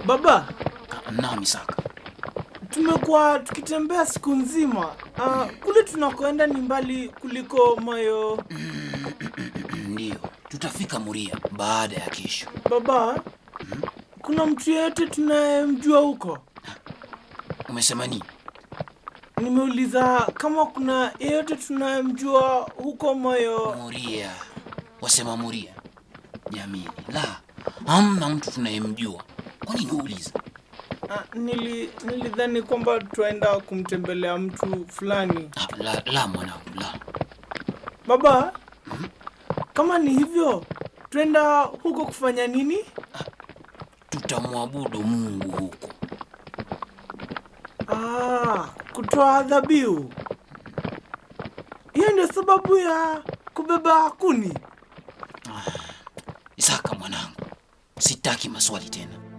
Baba, Naam Isaka. tumekuwa tukitembea siku nzima. Ah, kule tunakoenda ni mbali kuliko moyo. Ndiyo, tutafika Muria baada ya kesho. Baba, kuna mtu yeyote tunayemjua huko? Umesema nini? Nimeuliza kama kuna yeyote tunayemjua huko moyo. Muria. Wasema Muria. Jamii, la, hamna mtu tunayemjua. Kwa nini uuliza? Ah, nili nilidhani kwamba twaenda kumtembelea mtu fulani. Ah, La, la mwanangu, la. Baba, kama ni hivyo, twenda huko kufanya nini? Tutamwabudu Mungu huko. Ah, kutoa dhabihu. Hiyo ndio sababu ya kubeba kuni. Isaka mwanangu, sitaki maswali tena.